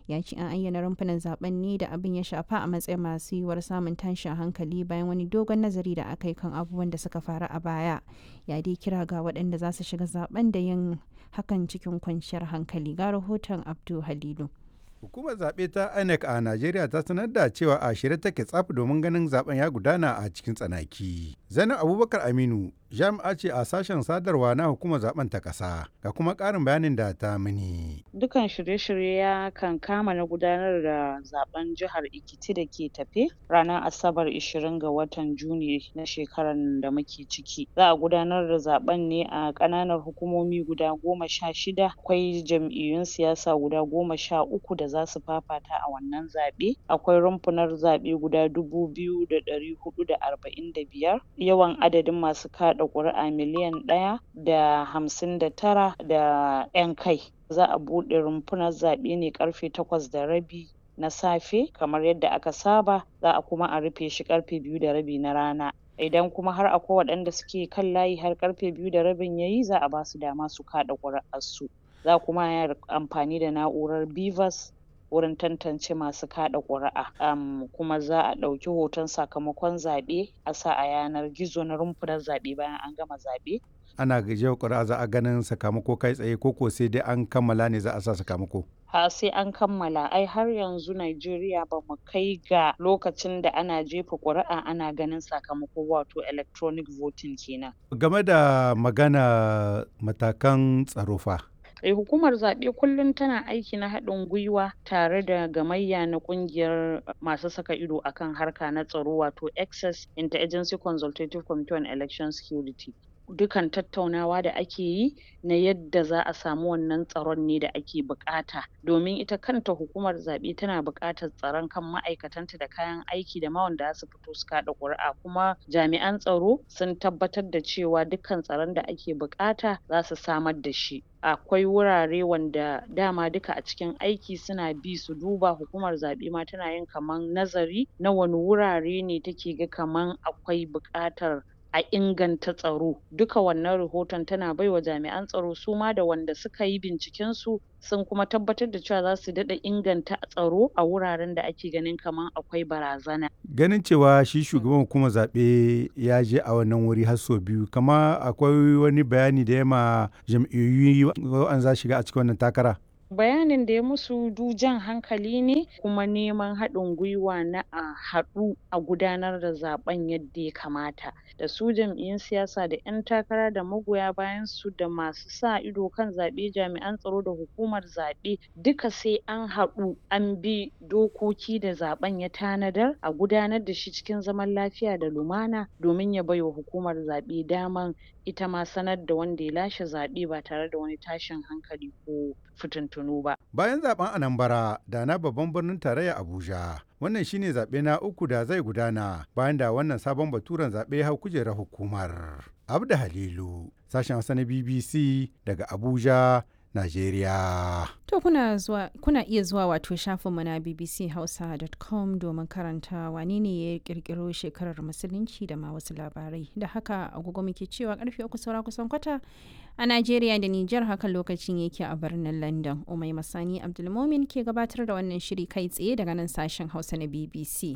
ya ce an ayyana rumfunan zaben ne da abin ya shafa a matsayin masu yiwuwar samun tashin hankali bayan wani dogon nazari da aka yi kan abubuwan da suka faru a baya ya dai kira ga waɗanda za su shiga zaben da yin hakan cikin kwanciyar hankali ga rahoton abdu halilu Hukumar zaɓe ta INEC a Najeriya ta sanar da cewa a shirye take tsaf domin ganin zaben ya gudana a cikin tsanaki. Zainab Abubakar Aminu jami'a ce a sashen sadarwa na hukumar zaben ta ƙasa ga kuma ƙarin bayanin da ta mini. Dukan shirye-shirye ya kan kama na gudanar da zaben jihar Ekiti da ke tafe ranar Asabar 20 ga watan Juni na shekarar da muke ciki. Za a gudanar da zaben ne a ƙananan hukumomi guda goma sha shida. Akwai jam'iyyun siyasa guda goma sha uku da za su fafata a wannan zaɓe. Akwai rumfunar zaɓe guda dubu biyu da ɗari huɗu da arba'in da biyar. Yawan adadin masu kaɗa ƙuri'a miliyan ɗaya da hamsin da tara da ƴan kai. Za a buɗe rumfunar zaɓe ne ƙarfe takwas da rabi na safe kamar yadda aka saba, za a kuma a rufe shi ƙarfe biyu da rabi na rana. Idan kuma har akwai waɗanda suke kan layi har ƙarfe biyu da rabin yayi za a ba su dama su kaɗa ƙuri'ar su. Za kuma a yi amfani da na'urar BVAS wurin tantance masu kaɗa ƙuri'a um, kuma za a ɗauki hoton sakamakon zaɓe a sa a yanar gizo na rumfunar zaɓe bayan an gama zaɓe. Ana gajiyar ƙuri'a za a ganin sakamako kai tsaye ko ko sai dai an kammala ne za a sa sakamako. ha sai an kammala ai har yanzu Najeriya ba mu kai ga lokacin da ana jefa ƙuri'a ana ganin sakamako wato electronic voting kenan. Game da magana matakan tsaro fa. Eh, hukumar zaɓe kullum tana aiki na haɗin gwiwa tare da gamayya na ƙungiyar masu saka ido akan harka na tsaro wato access interagency consultative committee on election security dukan tattaunawa da ake yi na yadda za a samu wannan tsaron ne da ake buƙata domin ita kanta hukumar zaɓe tana buƙatar tsaron kan ma'aikatanta da kayan aiki da ma wanda za su fito su kaɗa ƙuri'a kuma jami'an tsaro sun tabbatar da cewa dukkan tsaron da ake buƙata za su samar da shi akwai wurare wanda dama duka a cikin aiki suna bi su duba hukumar zaɓe ma tana yin kaman nazari na wani wurare ne take ga kaman akwai buƙatar a inganta tsaro duka wannan rahoton tana baiwa jami'an tsaro su ma da wanda suka yi binciken su sun kuma tabbatar da cewa za su daɗa inganta tsaro a wuraren da ake ganin kaman akwai barazana. Ganin cewa shi shugaban hukumar zaɓe ya je a wannan wuri har sau biyu, kama akwai wani bayani da ya ma jam'iyyu an za shiga a cikin wannan takara. bayanin da ya musu du jan hankali ne kuma neman haɗin gwiwa na a haɗu a gudanar da zaɓen yadda ya kamata da su jam'iyyun siyasa da ƴan takara da magoya bayan su da masu sa ido kan zaɓe jami'an tsaro da hukumar zaɓe duka sai an haɗu an bi dokoki da zaɓen ya tanadar a gudanar da shi cikin zaman lafiya da lumana domin ya baiwa hukumar zaɓe daman ita ma sanar da wanda ya lashe zaɓe ba tare da wani tashin hankali ko fitintunu ba. Bayan zaben Anambra da na babban birnin tarayya Abuja, wannan shine zaɓe na uku da zai gudana bayan da wannan sabon baturen zaɓe hau kujerar hukumar. Abda Halilu, sashen Hausa na BBC daga Abuja, Najeriya. To kuna zuwa kuna iya zuwa wato shafinmu na bbchausa.com domin karanta wane ne ya kirkiro shekarar musulunci da ma wasu labarai. Da haka agogo muke cewa karfe uku saura kusan kwata a Najeriya da Nijar haka lokacin yake a birnin London. Umai Masani Abdulmomin ke gabatar da wannan shiri kai tsaye daga nan sashen Hausa na BBC.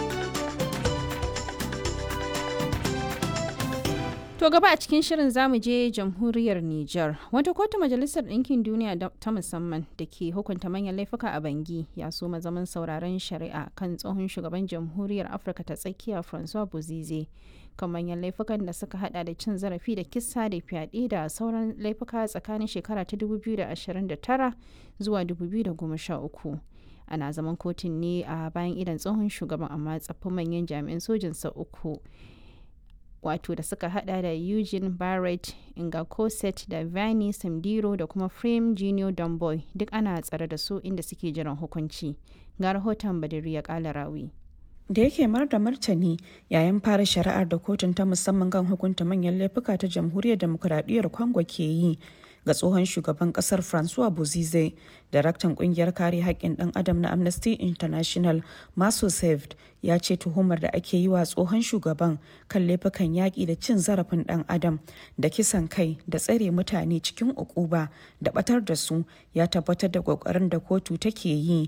To gaba a cikin shirin zamu je jamhuriyar Nijar. Wata kotu majalisar ɗinkin duniya ta musamman da ke hukunta manyan laifuka a Bangi ya soma zaman sauraron shari'a kan tsohon shugaban jamhuriyar Afirka ta tsakiya Francois Bozize kan manyan laifukan da suka hada da cin zarafi da kisa da fyaɗe da sauran laifuka tsakanin shekara ta 2029 zuwa 2013. Ana zaman kotun ne a bayan idan tsohon shugaban amma tsaffin manyan jami'an sojinsa uku. wato da suka hada da Eugene Barrett, Inga Cosset da Vani Samdiro da kuma Frame Junior Domboy duk ana tsare da su inda suke jiran hukunci. Ga rahoton Badiri ya kala rawi. da yake mar da martani yayin fara shari'ar da kotun ta musamman kan hukunta manyan laifuka ta jamhuriyar demokuraɗiyyar congo ke yi ga tsohon shugaban kasar francois bozize daraktan kungiyar kare haƙƙin ɗan adam na amnesty international maso saved ya ce tuhumar da ake yi wa tsohon shugaban kan laifukan yaƙi da cin zarafin ɗan adam da kisan kai da tsare mutane cikin ukuba da batar da su ya tabbatar da ƙoƙarin da kotu take yi